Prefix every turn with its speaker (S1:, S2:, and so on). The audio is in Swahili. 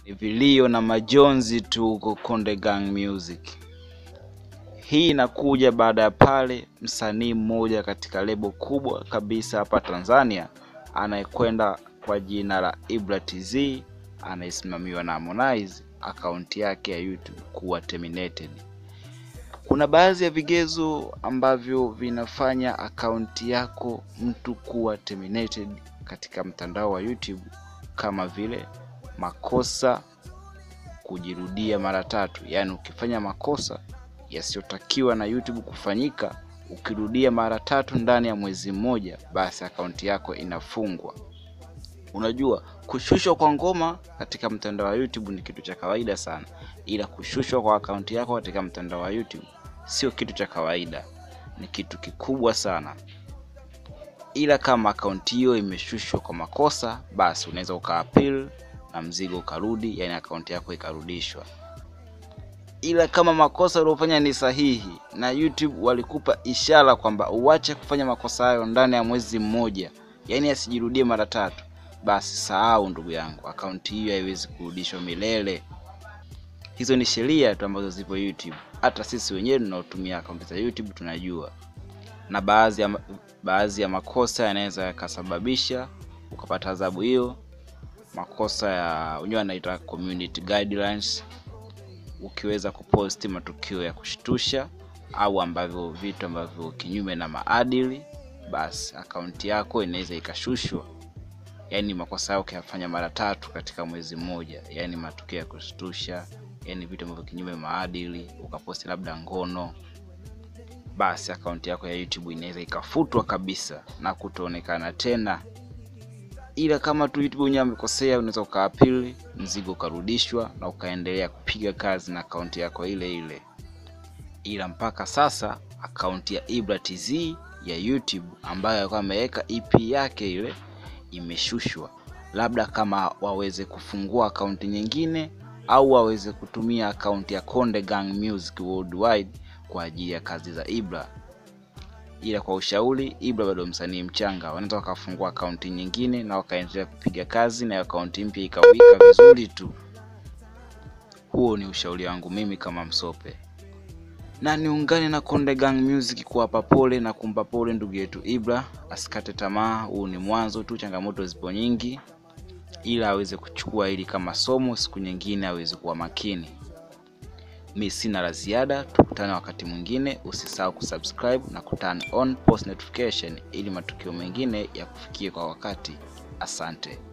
S1: Ni vilio na majonzi tu huko Konde Gang Music. Hii inakuja baada ya pale msanii mmoja katika lebo kubwa kabisa hapa Tanzania anayekwenda kwa jina la Ibra TZ anayesimamiwa na Harmonize, akaunti yake ya YouTube kuwa terminated. Kuna baadhi ya vigezo ambavyo vinafanya akaunti yako mtu kuwa terminated katika mtandao wa YouTube kama vile makosa kujirudia mara tatu, yaani ukifanya makosa yasiyotakiwa na YouTube kufanyika ukirudia mara tatu ndani ya mwezi mmoja, basi akaunti yako inafungwa. Unajua, kushushwa kwa ngoma katika mtandao wa YouTube ni kitu cha kawaida sana, ila kushushwa kwa akaunti yako katika mtandao wa YouTube sio kitu cha kawaida, ni kitu kikubwa sana. Ila kama akaunti hiyo imeshushwa kwa makosa, basi unaweza ukaapil na mzigo ukarudi, yani akaunti yako ikarudishwa. Ila kama makosa uliofanya ni sahihi na YouTube walikupa ishara kwamba uache kufanya makosa hayo ndani ya mwezi mmoja, yani asijirudie mara tatu, basi sahau ndugu yangu, akaunti hiyo haiwezi kurudishwa milele. Hizo ni sheria tu ambazo zipo YouTube. Hata sisi wenyewe tunaotumia akaunti za YouTube tunajua, na baadhi ya, baadhi ya makosa yanaweza yakasababisha ukapata adhabu hiyo. Makosa ya wenyewe anaita community guidelines, ukiweza kuposti matukio ya kushtusha au ambavyo vitu ambavyo kinyume na maadili, basi akaunti yako inaweza ikashushwa. Yaani makosa yao ukiyafanya mara tatu katika mwezi mmoja, yaani matukio ya kushtusha, yaani vitu ambavyo kinyume maadili, ukaposti labda ngono, basi akaunti yako ya YouTube inaweza ikafutwa kabisa na kutoonekana tena. Ila kama tu YouTube wenyewe amekosea, unaweza ukaapili, mzigo ukarudishwa na ukaendelea kupiga kazi na akaunti yako ile ile. Ila mpaka sasa akaunti ya Ibra TZ ya YouTube ambayo alikuwa ameweka EP yake ile imeshushwa, labda kama waweze kufungua akaunti nyingine au waweze kutumia akaunti ya Konde Gang Music Worldwide kwa ajili ya kazi za Ibra. Ila kwa ushauri, Ibra bado msanii mchanga, wanaweza wakafungua akaunti nyingine na wakaendelea kupiga kazi na akaunti mpya ikawika vizuri tu. Huo ni ushauri wangu mimi kama Msope, na niungane na Konde Gang Music kuwapa pole na kumpa pole ndugu yetu Ibra, asikate tamaa. Huu ni mwanzo tu, changamoto zipo nyingi, ila aweze kuchukua hili kama somo, siku nyingine aweze kuwa makini. Mi sina la ziada, tukutane wakati mwingine. Usisahau kusubscribe na kuturn on post notification ili matukio mengine ya kufikie kwa wakati. Asante.